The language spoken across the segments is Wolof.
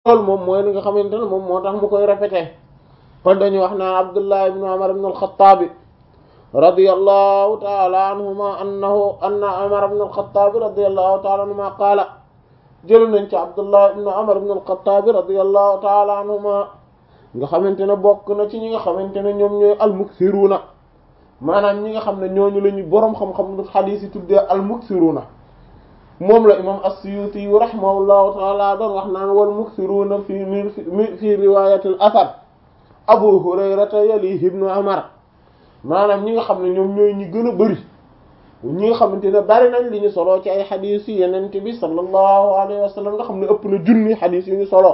loolu moom mooy li nga xamante ne moom moo tax mu koy répété kon dañuy wax naan Abdullah ibn Umar ibn al-Khattab radiyallahu ta'ala anhuma annahu anna Umar ibn al-Khattab radiyallahu ta'ala anhuma qaala jël nañ ci Abdullah ibn Umar ibn al-Khattab radiyallahu ta'ala anhuma nga xamante ne bokk na ci ñi nga xamante ne ñoom ñooy al-muksiruna maanaam ñi nga xam ne ñooñu la ñu boroom xam-xam du xadiis yi tuddee al-muksiruna moom la imam as-Suyuti yu rahimahullahu taala doon wax naan wal muksiruna fi mi fi riwayatil athar Abu Hurayrata yalihi ibnu Umar maanaam ñi nga xam ne ñoom ñooy ñi gën a bëri ñi nga xamante ne bari nañ li ñu soloo ci ay xadiis yi yenent bi sallallahu alayhi wa sallam nga xam ne ëpp na junni xadiis yu ñu soloo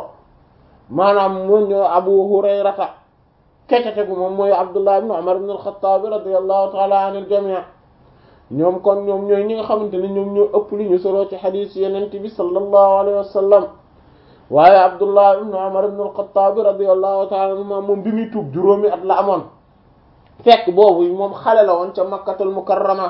maanaam moo ñoo Abu Hurayrata kecate gu moom mooy Abdullah ibn Umar ibn al-Khattab radiyallahu ta'ala anil jami' ñoom kon ñoom ñooy ñi nga xamante ne ñoom ñoo ëpp li ñu soloo ci xadiis yenent bi sallallahu alayhi wa sallam waaye Abdullah ibn Umar ibn al-Khattab radiyallahu ta'ala anhuma moom bi muy tuub juróomi at la amoon fekk boobu moom xale la woon ca Makkatul Mukarrama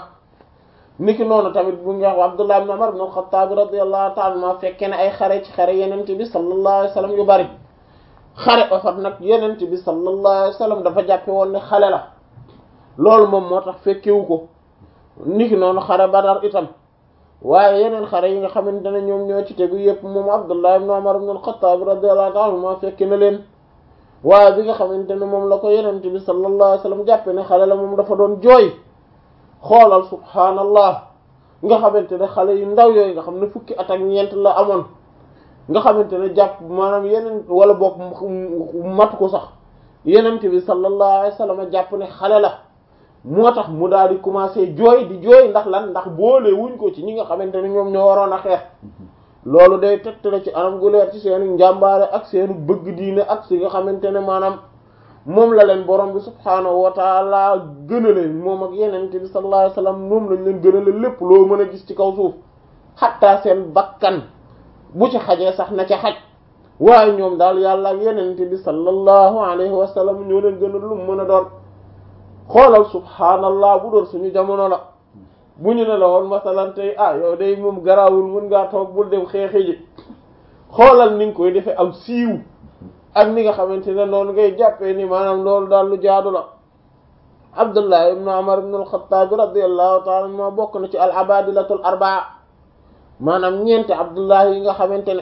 niki noonu tamit bu nga wax Abdullah ibn Umar ibn al-Khattab radiyallahu ta'ala anhuma fekke ne ay xare ci xare yenent bi sallallahu alayhi wa sallam yu bari xare Uhud nag yenent bi sallallahu alayhi wa sallam dafa jàppe woon ne xale la loolu moom moo tax fekkewu ko niki noonu xare Badar itam waaye yeneen xare yi nga xamante ne ñoom ñoo ci tegu yépp moom Abdullah ibn Umar ibn al-Khattab radiyallahu ta'ala anhuma fekke na leen waaye bi nga xamante ne moom la ko yenent bi sallallahu alayhi wa sallam jàppe ne xale la moom dafa doon jooy xoolal subhaanallah nga xamante ne xale yu ndaw yooyu nga xam ne fukki at ak ñeent la amoon nga xamante ne jàpp maanaam yeneen wala boog matu ko sax yenent bi sallallahu alayhi wa sallam jàpp ne xale la moo tax mu daal di commencer jooy di jooy ndax lan ndax boole wuñ ko ci ñi nga xamante ne ñoom ñoo waroon a xeex loolu day tegtale ci anam gu leer ci seenu njàmbaare ak seenu bëgg diine ak si nga xamante ne maanaam moom la leen borom bi subhaanahu wa taala gënale moom ak yeneen bi sallallahu alayhi wasallam moom lañ leen gënale lépp loo mën a gis ci kaw suuf xattaa seen bakkan bu ci xajee sax na ca xaj waaye ñoom daal yàlla ak yeneen bi sallallahu alayhi wasallam ñoo leen gënal lu mën a doon xoolal subhaanallah bu doon suñu jamono la bu ñu ne la woon masalan tey ah yow day moom garaawul mën ngaa toog bul dem xeexi ji xoolal ni nga koy defee am siiw ak ni nga xamante ne noonu ngay jàppee ni maanaam loolu daal lu jaadu la Abdullah ibn Umar ibn al-Khattab radiyallahu ta'ala anhuma bokk na ci al-abadilatul arbaa maanaam ñeenti Abdullah yi nga xamante ne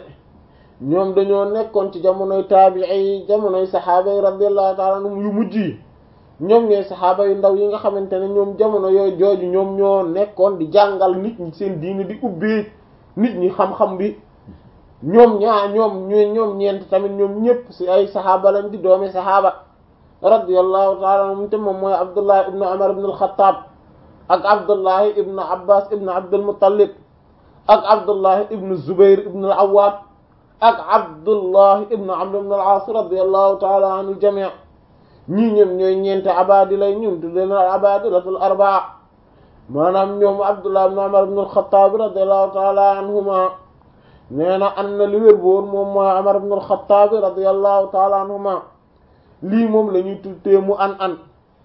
ñoom dañoo nekkoon ci jamonoy taabi'i yi jamonoy saxaaba yi radiyallahu ta'ala anhum yu mujj yi ñoom ñooy saxaaba yu ndaw yi nga xamante ne ñoom jamono yooyu jooju ñoom ñoo nekkoon di jàngal nit ñi seen diini di ubbi nit ñi xam-xam bi ñoom ñaa ñoom ñu ñoom ñeent tamit ñoom ñëpp ci ay saxaaba lañ di doomi saxaaba radiyallahu ta'ala anhum te moom mooy Abdullah ibn Umar ibn al-Khattab ak Abdullah ibn Abbas ibn Abdul Muttalib ak Abdullah ibn Zubair ibn al-Awwam ak Abdullah ibn Amr ibn al-As radiyallahu ta'ala anil jami' ñii ñoom ñooy ñeente abadi lay ñun tudde na abadilatul arbaa maanaam ñoom Abdullah ibn Umar ibn al-Khattab radiyallahu ta'ala anhuma nee na an na li wér boor moom mooy Umar ibn al-Khattab radiyallahu ta'ala anhuma lii moom la ñuy tuddee mu an an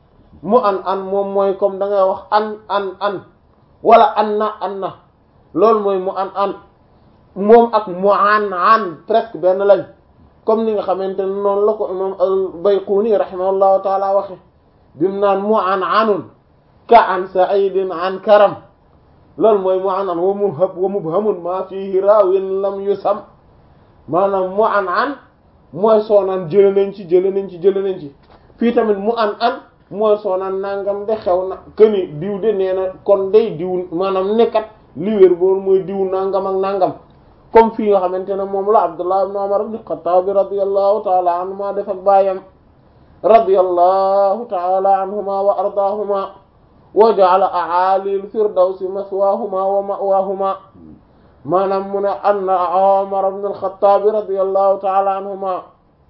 mu an an moom mooy comme da ngay wax an an an wala an na an na loolu mooy mu an an moom ak mu an an presque benn lañ comme ni nga xamante ne noonu la ko imam al-Bayquni rahimahullahu taala waxe bimu naan mu an anun ka an sa'idin an karam loolu mooy mu an an wa mubham wa mubhamun ma fihi raawin lam yusam maanaam mu an an mooy soonaan jële nañ ci jële nañ ci jële nañ ci fii tamit mu an an mooy soonaan nangam de xew na këni diw de nee na kon day diw maanaam nekkat li wér boor mooy diw nangam ak nangam comme fii nga xamante ne moom la Abdullah ibn Umar ibn Khattab radiyallahu ta'ala anhuma def ak baayam radiyallahu ta'ala anhuma wa ardaahuma wa ja'ala a'ali al-firdawsi maswaahuma wa ma'waahuma maanaam mu ne anna Umar ibn al-Khattab radiyallahu ta'ala anhuma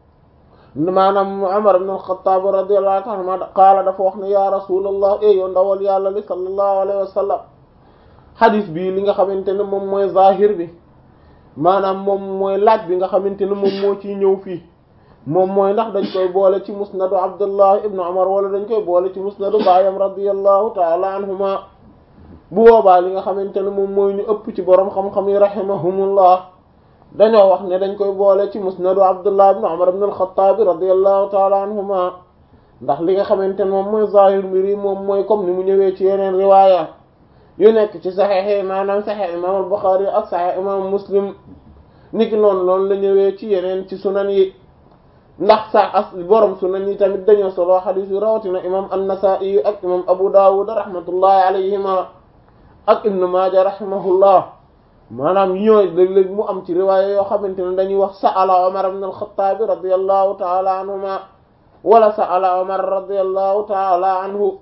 maanaam Umar ibn al-Khattab radiyallahu ta'ala anhuma qaala dafa wax ne ya rasulallah e yow ndawal yàlla li sallallahu alayhi wa sallam hadith bi li nga xamante ne moom mooy zahir bi maanaam moom mooy laaj bi nga xamante ne moom moo ciy ñëw fii moom mooy ndax dañ koy boole ci musnadu Abdullah ibn Umar wala dañ koy boole ci musnadu baayam radiyallahu ta'ala anhuma bu boobaa li nga xamante ne moom mooy ñu ëpp ci borom xam-xam yi rahimahumullah dañoo wax ne dañ koy boole ci musnadu abdullah ibn umar ibn al-khattab radiyallahu ta'ala anhuma ndax li nga xamante ne moom mooy zahir mbir yi moom mooy comme ni mu ñëwee ci yeneen riwaaya yu nekk ci saxeex yi maanaam saxeex imam al-bukhari ak saxeex imam muslim niki noonu loolu la ñëwee ci yeneen ci sunan yi ndax sax as borom sunan yi tamit dañoo solo xadiis yu rawatina imam an-nasa'i ak imam abu dawud rahmatullahi alayhima ak ibn maaja rahimahullah maanaam ñooy léeg-léeg mu am ci riwaaya yoo xamante ne dañuy wax sa'ala Umar ibn al-Khattab radiyallahu ta'ala anhuma wala sa'ala Umar radiyallahu ta'ala anhu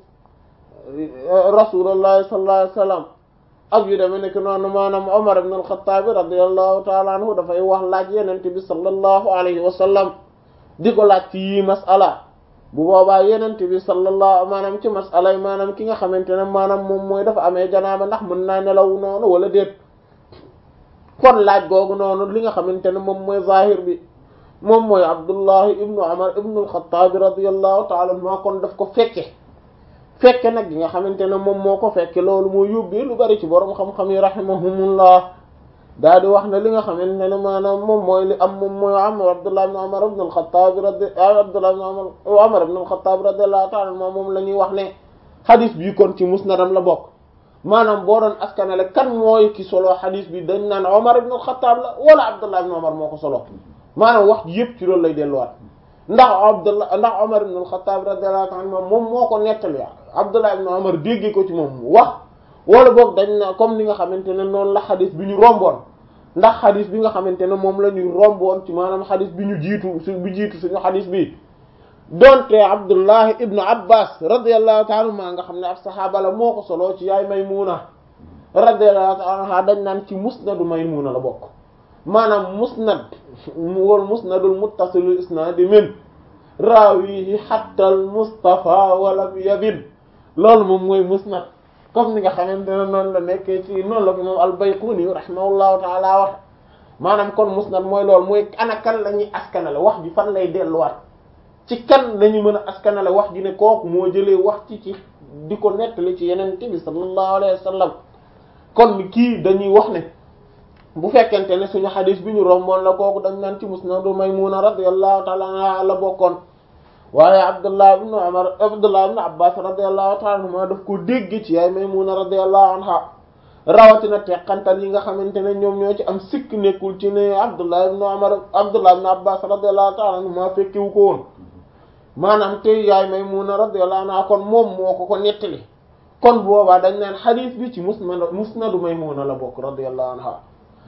rasulullahi sallallahu alayhi wasallam ak yu demee nekk noonu maanaam Umar ibn al-Khattab radiyallahu ta'ala anhu dafay wax laaj yenente bi sallallahu alayhi wasallam di ko laaj ci yii mas'ala bu boobaa yenente bi sallallahu maanaam ci mas'ala yi maanaam ki nga xamante ne maanaam moom mooy dafa amee janaaba ndax mën naa nelaw noonu wala déet kon laaj googu noonu li nga xamante ne moom mooy zahir bi moom mooy abdullahi ibnu umar ibnu alxataabi radiallahu taala anhuma kon daf ko fekke fekke nag gi nga xamante ne moom moo ko fekke loolu moo yóbbee lu bari ci borom xam-xam yi rahimahumullah daa di wax ne li nga xamante ne maanaam moom mooy li am moom mooy am abdullah ibnu umar ibnu alxataabi radi abdullah ibnu umar ibnu alxataabi radiallahu taala anhuma moom la ñuy wax ne xadis bii kon ci musnadam la bokk maanaam boo doon askanale kan mooy ki solo xadis bi dañ naan Omar ibn al-Khattab la wala Abdullah ibn Omar moo ko solo maanaam wax ji yëpp ci loolu lay delluwaat ndax Abdullah ndax Omar ibn al-Khattab radiyallahu anhu moom moo ko nettali Abdullah ibn Omar dégge ko ci moom wax wala boog dañ na comme ni nga xamante ne noonu la xadis bi ñu romboon ndax xadis bi nga xamante ne moom la ñuy romboon ci maanaam xadis bi ñu jiitu su bi jiitu suñu xadis bi donte abdullahi ibnu abbas radiallahu taala anhuma nga xam ne ab saxaaba la moo ko soloo ci yaay maymuna radiallahu taala anha dañ naan ci musnadu maymuna la bokk maanaam musnad wal musnadul muttasilul isnaadi min raawihi hatta al mustafa walam yabin loolu moom mooy musnad comme ni nga xamante ne noonu la nekkee ci noonu la ko moom al bayquni rahimahullahu taala wax maanaam kon musnad mooy loolu mooy ana kan la ñuy askanale wax ji fan lay delluwaat ci kan lañu mën a askanale wax ji ne kooku moo jëlee wax ci ci di ko nettali ci yeneen bi sallallahu alayhi wa sallam kon kii dañuy wax ne bu fekkente ne suñu xadis bi ñu romboon la kooku dañ naan ci musnadu maymuna radiyallahu ta'ala anha la bokkoon waaye abdullah ibn umar abdullah ibn abbas radiyallahu ta'ala anhuma daf ko dégg ci yaay maymuna radiyallahu anha rawatina teqantal yi nga xamante ne ñoom ñoo ci am sikk nekkul ci ne abdullah ibn umar abdullah ibn abbas radiyallahu ta'ala anhuma fekkiwu ko woon maanaam tey yaay Maymuna radiyallahu anha kon moom moo ko ko nettali kon boobaa dañ naan xadis bi ci musnad musnadu Maymuna la bokk radiyallahu anha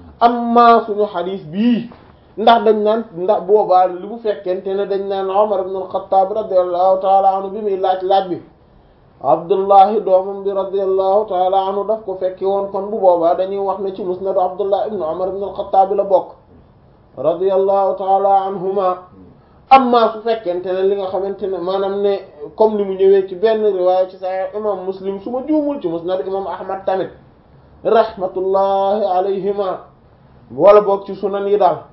amma suñu xadis bii ndax dañ naan ndax boobaa li bu fekkente ne dañ naan Umar ibn al-Khattab radiyallahu ta'ala anhu bi muy laaj laaj bi Abdullahi doomam bi radiyallahu ta'ala anhu daf ko fekki woon kon bu boobaa dañuy wax ne ci musnadu Abdullah ibn Umar ibn al-Khattab la bokk radiyallahu ta'ala anhuma amma su fekkente ne li nga xamante ne maanaam ne comme ni mu ñëwee ci benn riwaaya ci Sahih imam Muslim su ma juumul ci musnad imam Ahmad tamit rahmatullahi alayhima wala boog ci sunan yi daal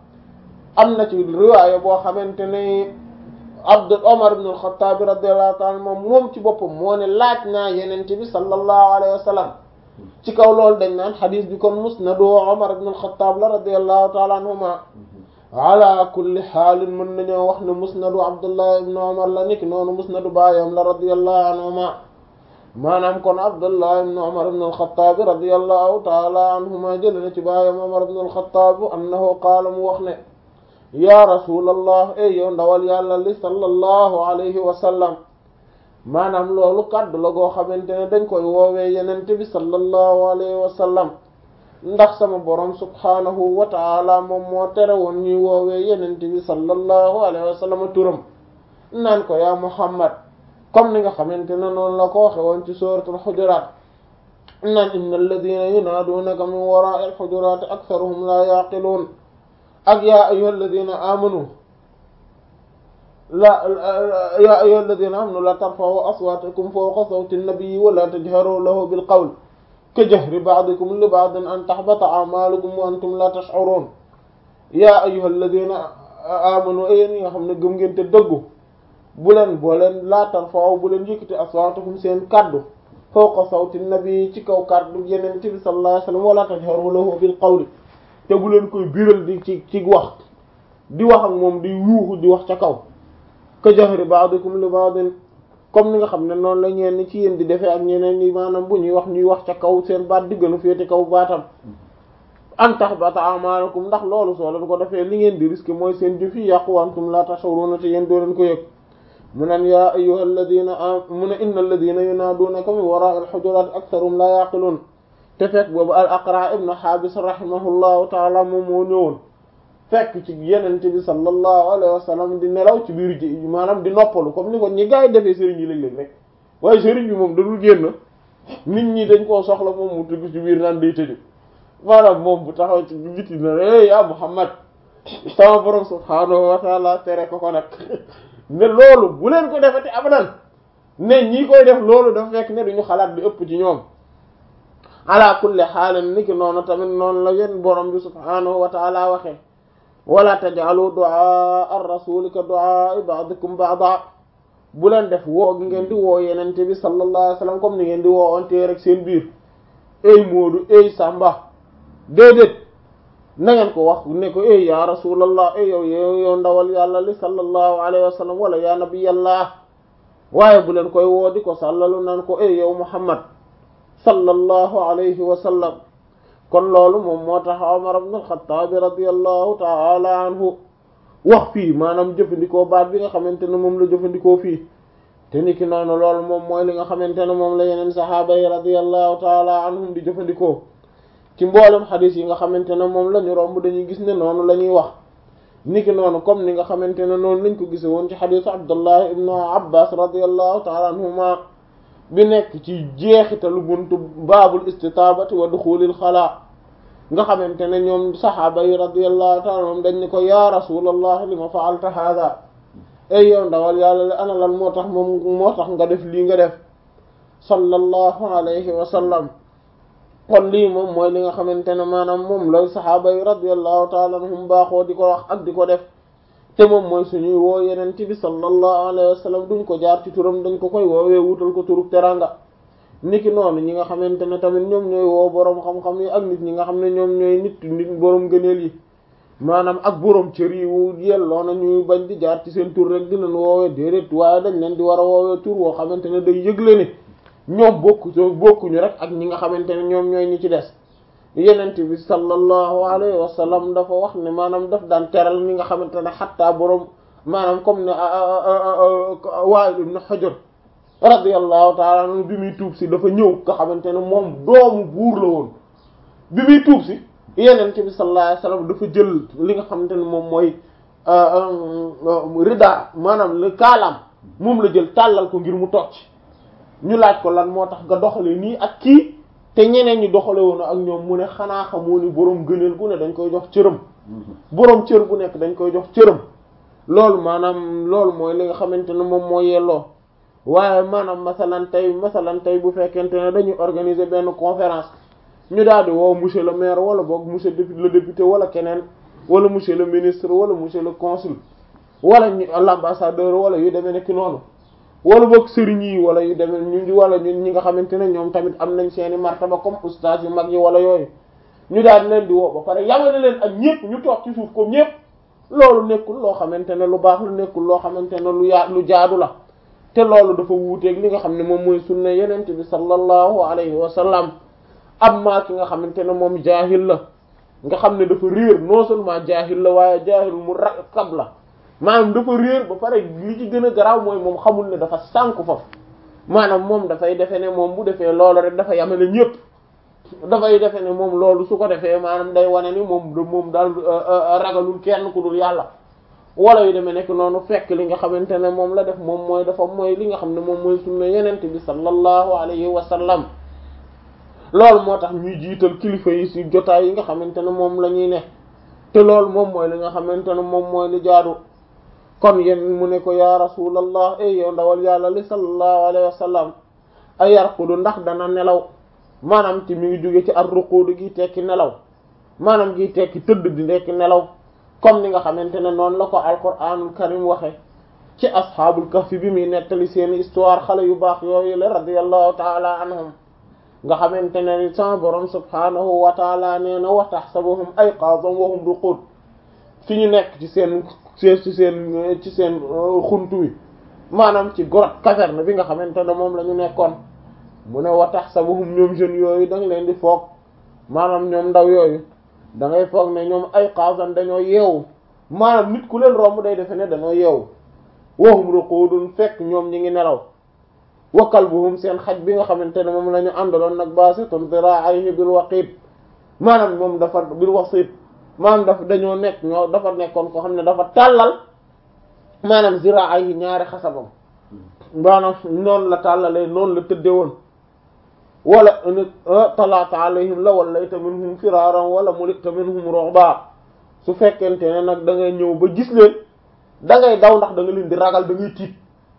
am na ci riwaaya boo xamante ne Abd Omar ibn al-Khattab radiyallahu ta'ala moom moom ci boppam moo ne laaj naa yenente bi sallallahu alayhi wa sallam ci kaw loolu dañ naan xadis bi kon musnadu Omar ibn al-Khattab la radiyallahu ta'ala anhuma ala kulli xaalin mën nañoo wax ne musnadu abdullah ibn umar la niki noonu musnadu baayam la radiyallahu anhuma maanaam kon abdullah ibn umar ibn al-khattab radiyallahu taala anhuma jël na ci baayam umar ibn al-khattab annahu qaala mu wax ne ya rasulallah ey yow ndawal yàlla li sallallahu alayhi wa sallam maanaam loolu kàddu la goo xamante ne dañ koy woowee yenente bi sallallahu alayhi wa sallam ndax sama borom subhaanahu wa taala moom moo tere woon ñuy woowee yenente bi sallallahu alayhi wa sallam turam naan ko yaa muhammad comme ni nga xamante ne noonu la ko waxe woon ci suratul xujuraat naan inna alladina yunaaduunaka min waraai alxujuraati aktharuhum la yaqiluun ak yaa ayyuha alladina amanu la yaa ayyuha alladina amanu la tarfa'u aswaatakum fawqa sawti nnabii wa la tajharu lahu bil qawl ka jahri ba'dikum li ba'din an tahbata a'malukum wa antum la tash'urun yaa ayyuha alladina amanu yéen ñi nga xam ne gëm ngeen te dëggu bu leen boo leen laa tarfa'u bu leen yëkkati aswaatakum seen kaddu fawqa sawti nabi ci kaw kaddu yeneen bi sallallahu alayhi wasallam wala tajharu lahu bil qawli te bu leen koy biral di ci ci wax di wax ak moom di yuuxu di wax ca kaw ka jahri ba'dikum li ba'din comme ni nga xam ne noonu la ñeen ci yéen di defee ak ñeneen ñi maanaam bu ñuy wax ñuy wax ca kaw seen baat di gën a féete kaw baatam an tahbata a'malukum ndax loolu soo leen ko defee li ngeen di risque mooy seen jëf yi yàqu antum la tash'uruna te yéen doo leen ko yëg mu neen yaa ayyuhal ladina a mu ne innal ladina yunaadunaka min wara'il hujurat aktharum la yaqilun te fekk boobu al aqra ibn habis rahimahullahu taala moom moo ñëwoon fekk ci yenente bi sallallahu alayhi wa sallam di nelaw ci biir ji maanaam di noppalu comme ni ko ñi gaa yi defee sëriñ yi léeg-léeg rek waaye sëriñ bi moom dadul génn nit ñi dañ koo soxla moom mu tugg ci biir naan day tëju maanaam moom bu taxaw ci biti na eh ya Muhammad sama borom subhaanahu wa taala tere ko ko nag ne loolu bu leen ko defati abadan ne ñi koy def loolu dafa fekk ne duñu xalaat di ëpp ci ñoom ala kulli xaalin niki noonu tamit noonu la yéen borom bi subhaanahu wa taala waxee wala taj'alu du'a ar-rasul ka du'a ba'dikum ba'da bu leen def woo gi ngeen di woo yenente bi sallallahu alayhi wasallam comme ni ngeen di woo onte rek seen biir ey Moodu ey Samba déedéet na ngeen ko wax ne ko ey ya rasulallah ey yow yow yow ndawal yàlla li sallallahu alayhi wasallam wala ya nabiyallah waaye bu leen koy woo di ko sàllalu naan ko ey yow Muhammad sallallahu alayhi wa sallam kon loolu moom moo tax Umar ibn al-Khattab radiyallahu ta'ala anhu wax fii maanaam jëfandikoo baat bi nga xamante ne moom la jëfandikoo fii te niki noonu loolu moom mooy li nga xamante ne moom la yeneen saxaaba yi radiyallahu ta'ala anhum di jëfandikoo ci mboolem xadis yi nga xamante ne moom la ñu romb dañuy gis ne noonu la ñuy wax niki noonu comme ni nga xamante ne noonu lañ ko gise woon ci xadisu Abdullah ibn Abbas radiyallahu ta'ala anhuma bi nekk ci jeexitalu buntu baabul istitaabati wa duxulil xalaa nga xamante ne ñoom saxaaba yi radiyallahu ta'ala anhum dañ ne ko ya rasulallah li ma fa'alta hada ay yow ndawal yàlla la ana lan moo tax moom moo tax nga def lii nga def sallallahu alayhi wa sallam kon lii moom mooy li nga xamante ne maanaam moom la saxaaba yi radiyallahu ta'ala anhum baaxoo di ko wax ak di ko def te moom mooy suñuy woo yeneen ci bi sallallahu alayhi wa sallam duñ ko jaar ci turam dañ ko koy woowee wutal ko turub teranga niki noonu ñi nga xamante ne tamit ñoom ñooy woo boroom xam-xam yi ak nit ñi nga xam ne ñoom ñooy nit nit boroom gëneel yi maanaam ak boroom cër yi wu yelloo na ñuy bañ di jaar ci seen tur rek di leen woowee déedéet waaye dañ leen di war a woowee tur woo xamante ne day yëgle ne ñoom bokku bokkuñu rek ak ñi nga xamante ne ñoom ñooy ñi ci des yenent bi sallallahu alayhi wa sallam dafa wax ne maanaam daf daan teral ñi nga xamante ne xattaa boroom maanaam comme ne Wa'il ibn Hujr radiyallahu ta'ala anhu bi muy tuub si dafa ñëw nga xamante ne moom doomu buur la woon bi muy tuub si yenent bi sallallahu alayhi wa sallam dafa jël li nga xamante ne moom mooy rida maanaam le kaalaam moom la jël tàllal ko ngir mu toog ci ñu laaj ko lan moo tax nga doxale nii ak kii te ñeneen ñi doxale woon ak ñoom mu ne xanaa xamoo ni boroom gëneel gu ne dañ koy jox cëram boroom cër bu nekk dañ koy jox cëram loolu maanaam loolu mooy li nga xamante ne moom moo yelloo waaye maanaam masalan tey masalan tey bu fekkente ne dañuy organiser benn conférence ñu daal di woo monsieur le maire wala boog monsieur le député wala keneen wala monsieur le ministre wala monsieur le consul wala ñu l'ambassadeur wala yu demee nekk noonu wala boog sëriñ yi wala yu demee ñu wala ñun ñi nga xamante ne ñoom tamit am nañ seeni martaba comme ustaas yu mag yi wala yooyu ñu daal di leen di woo ba pare yamale leen ak ñëpp ñu toog ci suuf comme ñëpp loolu nekkul loo xamante ne lu baax lu nekkul loo xamante ne lu yaa lu jaadu la te loolu dafa wuuteeg li nga xam ne moom mooy sunna yenente bi sallallahu alayhi wa sallam amma ki nga xamante ne moom jaahil la nga xam ne dafa réer non seulement jaahil la waaye jaahil mu rakkab la maanaam dafa réer ba pare li ci gën a garaaw mooy moom xamul ne dafa sànku foofu maanaam moom dafay defe ne moom bu defee loolu rek dafa yamale ñëpp dafay defe ne moom loolu su ko defee maanaam day wane ni moom moom daal ragalul kenn ku dul yàlla wala yu demee nekk noonu fekk li nga xamante ne moom la def moom mooy dafa mooy li nga xam ne moom mooy sunna yenente bi sallallahu alayhi wa sallam loolu moo tax ñuy jiital kilifa yi ci jotaay yi nga xamante ne moom la ñuy ne te loolu moom mooy li nga xamante ne moom mooy li jaadu kon yéen mu ne ko ya rasulallah ey yow ndawal yàlla li sallallahu alayhi wa sallam ay yarqudu ndax dana nelaw maanaam ci mi ngi jóge ci ar ruqudu gi tekki nelaw maanaam gi tekki tëdd di nekk nelaw comme ni nga xamante ne noonu la ko alquranul karim waxe ci ashaabul kahfi bi muy nettali seeni histoire xale yu baax yooyu la radiyallahu taala anhum nga xamante ne sama borom subhaanahu wa taala nee na wa tahsabuhum ayqaadan wa hum ruquud fi ñu nekk ci seen ci seen ci seen xuntu wi maanaam ci grotte caverne bi nga xamante ne moom la ñu nekkoon mu ne wa tahsabuhum ñoom jeunes yooyu da nga leen di foog maanaam ñoom ndaw yooyu da ngay foog ne ñoom ayqaadan dañoo yeewu maanaam nit ku leen romb day defe ne dañoo yeewu wa hum ruquudun fekk ñoom ñi ngi nelaw wa kalbuhum seen xaj bi nga xamante ne moom la ñu àndaloon nag baasitun ziraa'ayhi bil waqiid maanaam moom dafa bil wasiit maanaam dafa dañoo nekk ñoo dafa nekkoon ko xam ne dafa tàllal maanaam ziraa'ayhi ñaari xasabam maanaam noonu la tàllalee noonu la tëdde woon wala talaata alayhim la wallayta minhum firaaran wala mulita minhum ru'ba su fekkente ne nag da ngay ñëw ba gis leen da ngay daw ndax da nga leen di ragal da ngay tiit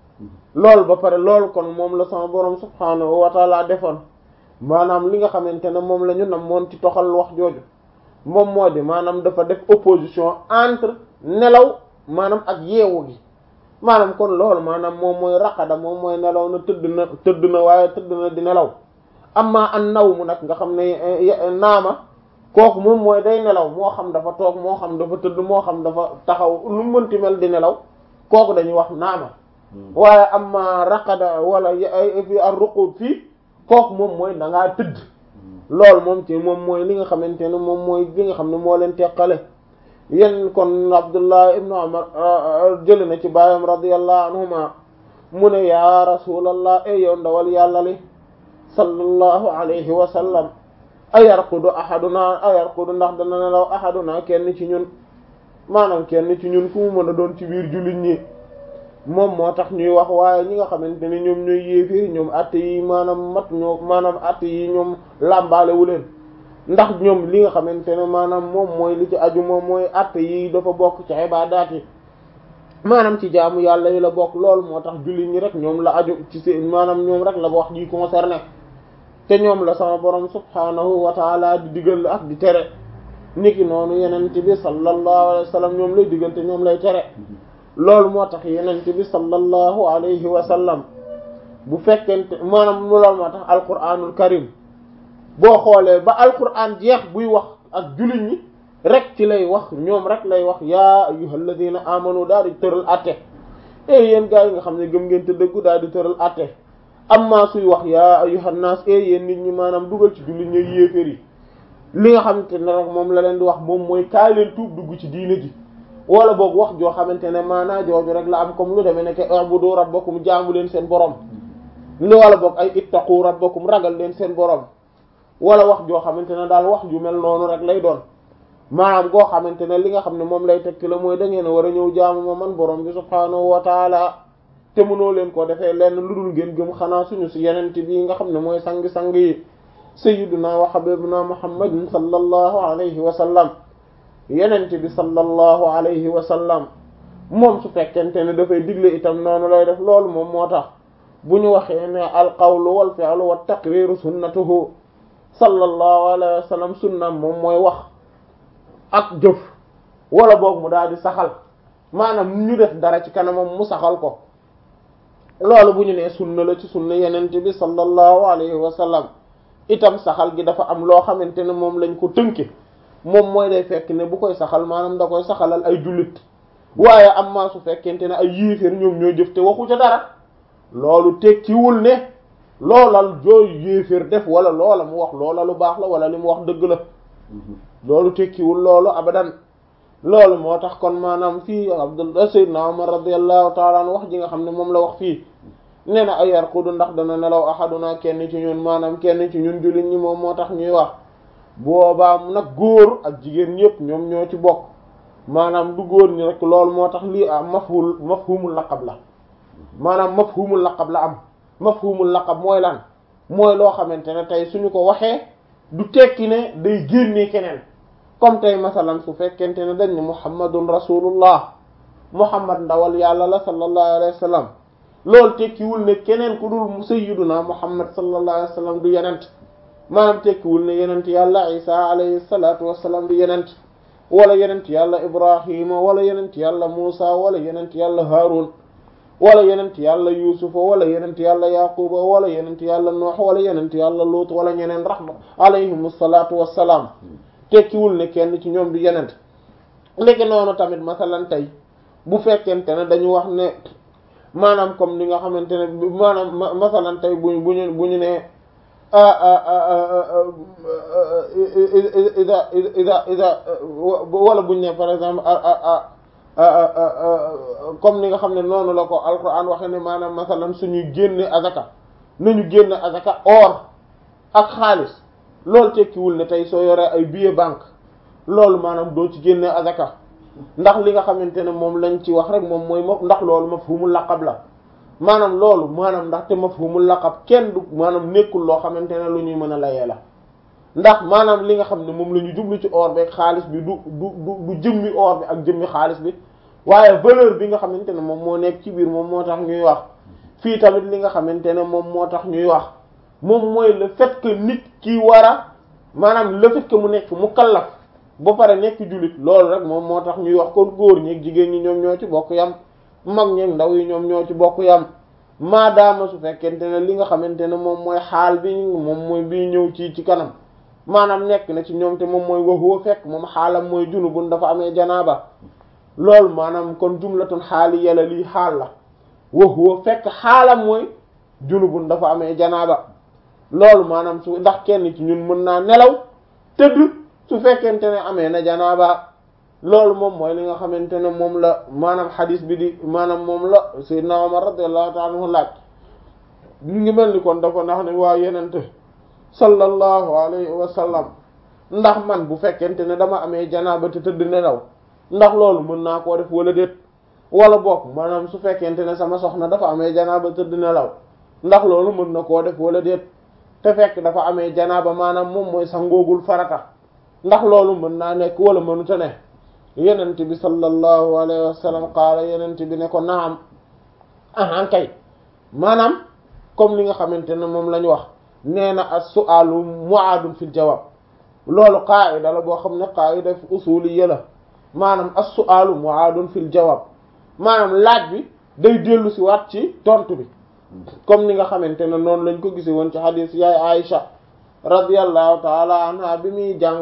loolu ba pare loolu kon moom la sama borom subhaanahu wa taala defoon maanaam li nga xamante ne moom la ñu nam moon ci toxal wax jooju moom moo di maanaam dafa def opposition entre nelaw maanaam ak yeewu gi maanaam kon loolu maanaam moom mooy raqada moom mooy nelaw na tëdd na tëdd na waaye tëdd na di nelaw amma an naw mu nag nga xam ne naama kooku moom mooy day nelaw moo xam dafa toog moo xam dafa tëdd moo xam dafa taxaw lu mënti mel di nelaw kooku dañuy wax naama waaye amma raqada wala fi ar ruqud fii kooku moom mooy da ngaa tëdd loolu moom ci moom mooy li nga xamante ne moom mooy li nga xam ne moo leen teqale yéen kon Abdullah ibnu Umar jëli na ci baayam radiyallahu anhuma mu ne yaa rasulallah e yow ndawal yàlla li sallallahu alayhi wa sallam ayarqudu ahaduna ayarqudu ndax dana nelaw ahaduna kenn ci ñun maanaam kenn ci ñun ku mu mën a doon ci biir jullit ñi moom moo tax ñuy wax waaye ñi nga xamante ne ñoom ñooy yéeféeri ñoom atte yi maanaam mat ñoo maanaam atte yi ñoom làmbaale wu leen ndax ñoom li nga xamante ne maanaam moom mooy li ci aju moom mooy atte yi dafa bokk ci ibaadaat yi maanaam ci jaamu yàlla yi la bokk loolu moo tax jullit ñi rek ñoom la aju ci seen maanaam ñoom rek la wax ji concerné te ñoom la sama borom subhaanahu wa taala di digal ak di tere niki noonu yenente bi sallallahu alayhi wa sallam ñoom lay digal te ñoom lay tere loolu moo tax yenente bi sallallahu alayhi wa sallam bu fekkente maanaam loolu moo tax alquranul karim boo xoolee ba alquran jeex buy wax ak jullit ñi rek ci lay wax ñoom rek lay wax yaa ayyuhal ladina amanu daal di tëral atte e yéen gaa yi nga xam ne gëm ngeen te dëggu daal di tëral atte amma suy wax yaa ayyuhan nas e yéen nit ñi maanaam dugal ci jullit ñi yéeféer yi li nga xamante ne rek moom la leen di wax moom mooy kaay leen tuub dugg ci diine ji wala boog wax joo xamante ne maanaa jooju rek la am comme lu demee ne ke ubudu rabbakum jaamu leen seen borom lu wala boog ay ittaqu rabbakum ragal leen seen borom wala wax joo xamante ne daal wax ju mel noonu rek lay doon maanaam goo xamante ne li nga xam ne moom lay tekki la mooy da ngeen a war a ñëw jaamu ma man borom bi subhaanahu wa taala te mënoo leen ko defee lenn lu dul ngeen gëm xanaa suñu si yenente bii nga xam ne mooy sang-sang yi sayyiduna wa habibuna muhammadin sallallahu alayhi wa sallam yenente bi sallallahu alayhi wa sallam moom su fekkente ne dafay digle itam noonu lay def loolu moom moo tax bu ñu waxee ne al qawlu wal fi'lu wat taqriru sunnatuhu sallallahu alayhi wa sallam sunnam moom mooy wax ak jëf wala boog mu daal di saxal maanaam ñu def dara ci kanamam mu saxal ko loolu bu ñu nee sunna la ci sunna yenente bi sallallahu alayhi wa sallam itam saxal gi dafa am loo xamante ne moom lañ ko tënke moom mooy day fekk ne bu koy saxal maanaam da koy saxalal ay jullit waaye am maa su fekkente ne ay yéeféer ñoom ñoo jëf te waxu ca dara loolu tekkiwul ne loolal jooy yéeféer def wala loola mu wax loola lu baax la wala li mu wax dëgg la loolu tekkiwul loolu abadan loolu moo tax kon maanaam fii Abdullah sayyidna Umar radiyallahu ta'ala an wax ji nga xam ne moom la wax fii nee na ay yarqudu ndax dana nelaw ahaduna kenn ci ñun maanaam kenn ci ñun jullit ñi moom moo tax ñuy wax boobaa nag góor ak jigéen ñëpp ñoom ñoo ci bokk maanaam du góor ñi rek loolu moo tax lii am mafhul mafhumul laqab la maanaam mafhumul laqab la am mafhumul laqab mooy lan mooy loo xamante ne tey suñu ko waxee du tekki ne day génnee keneen comme tey masalan su fekkente ne dañ ne muhammadun rasulullah muhammad ndawal yàlla la sallallahu alayhi wa sallam loolu tekkiwul ne keneen ku dul sayyiduna muhammad sallallahu alayhi wa sallam du yenent maanaam tekkiwul ne yenent yàlla isa alayhi salatu wassalam du yenent wala yenent yàlla ibrahima wala yenent yàlla muusa wala yenent yàlla haarun wala yenent yàlla yuusufa wala yenent yàlla yaquba wala yenent yàlla noox wala yenent yàlla luut wala ñeneen rahma alayhim salaatu wassalaam tekkiwul ne kenn ci ñoom du yenent léegi noonu tamit masalan tey bu fekkente ne dañu wax ne maanaam comme li nga xamante ne maanaam masalan tey buñ bu ñu bu ñu ne ida ida ida wala buñ ne par exemple comme ni nga xam ne noonu la ko alquran waxe ne maanaam masalan suñuy génne azaka nañu génne azaka or ak xaalis loolu tekkiwul ne tey soo yoree ay billet banque loolu maanaam doo ci génne azaka ndax li nga xamante ne moom lañ ci wax rek moom mooy ma ndax loolu mafhumul laqab la maanaam loolu maanaam ndax te mafhumul laqab kenn du maanaam nekkul loo xamante ne lu ñuy mën a layee la ndax maanaam li nga xam ne moom la ñu jublu ci or bi ak xaalis bi du du du du jëmmi or bi ak jëmmi xaalis bi waaye valeur bi nga xamante ne moom moo nekk ci biir moom moo tax ñuy wax fii tamit li nga xamante ne moom moo tax ñuy wax moom mooy le fait que nit ki war a maanaam le fait que mu nekk mu kallaf ba pare nekk jullit loolu rek moom moo tax ñuy wax kon góor ñi ak jigéen ñi ñoom ñoo ci bokk yam mag ñeeg ndaw yi ñoom ñoo ci bokk yam maadaama su fekkente ne li nga xamante ne moom mooy xaal bi moom mooy bii ñëw ci ci kanam maanaam nekk na ci ñoom te moom mooy waxuwa fekk moom xaalam mooy junubun dafa amee janaaba loolu maanaam kon jumlatun xaali yàlla lii xaal la waxuwa fekk xaalam mooy junubun dafa amee janaaba loolu maanaam su ndax kenn ci ñun mën naa nelaw tëdd su fekkente ne amee na janaaba loolu moom mooy li nga xamante ne moom la maanaam xadis bi di maanaam moom la sayyidna Umar radiyallahu ta'ala anhu laaj ñu ngi mel ni kon dafa ndax ne waa yenente sallallahu alayhi wa sallam ndax man bu fekkente ne dama amee janaaba te tëdd nelaw ndax loolu mën naa koo def wala déet wala bokk maanaam su fekkente ne sama soxna dafa amee janaaba tëdd nelaw ndax loolu mën na koo def wala déet te fekk dafa amee janaaba maanaam moom mooy sangoogul farata ndax loolu mën naa nekk wala mënuta ne yenent bi sallallahu alayhi wa sallam qaala yenent bi ne ko naam ahan kay maanaam comme li nga xamante ne moom la ñu wax nee na as-su'aalu mu'aadun fil jawaab loolu qaa'ida la boo xam ne qaa'ida usuliyya la maanaam as-su'aalu mu'aadun fil jawaab maanaam laaj bi day dellu si waat ci tontu bi comme ni nga xamante ne noonu lañ ko gise woon ci hadith yaay Aïcha radiyallahu ta'ala anha bi muy jàng